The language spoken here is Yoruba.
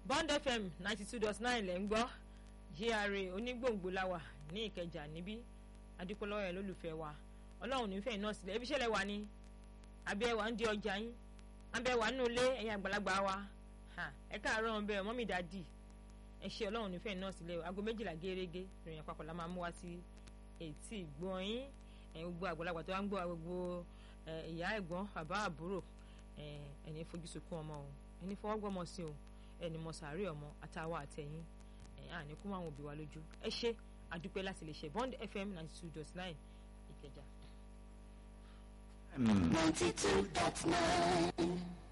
bond fm ninety two dot nine lẹ́ ń gbọ́ gra onígbòǹgbò láwà ní ìkẹjà níbí adúpọ̀lọ́wọ́ ẹ̀ lólùfẹ́ wa ọlọ́run nífẹ̀ẹ́ náà sílẹ̀ ebi ṣẹlẹ̀ wà ní abẹ́ wa ń di ọjà yín abẹ́ wa nínú ilé ẹ̀yin àgbàlagbà wa ẹ káàárọ̀ ọ̀bẹ mọ́mí dádì ẹ ṣe ọlọ́run nífẹ̀ẹ́ náà sílẹ̀ aago méjìlá gẹ́rẹ́gẹ́ ìròyìn àpapọ̀ la máa mú wá sí etí ìgbọ́n yín gbogbo àgbàlagbà tó wá ń gbọ́ gbogbo ìyá ẹ̀gbọ́n bàbá àbúrò ẹni fojú sunkún ọmọ o ẹni fọwọ́gbọ́mọ sí o ẹni mọ sàárè ọmọ àtàwọn àtẹ̀yìn àní kó máa wọn òbí wa lójú ẹ ṣe àdúpẹ́ láti lè ṣe bond fm ninety two dot nine ìkẹjà. ninety two dot nine.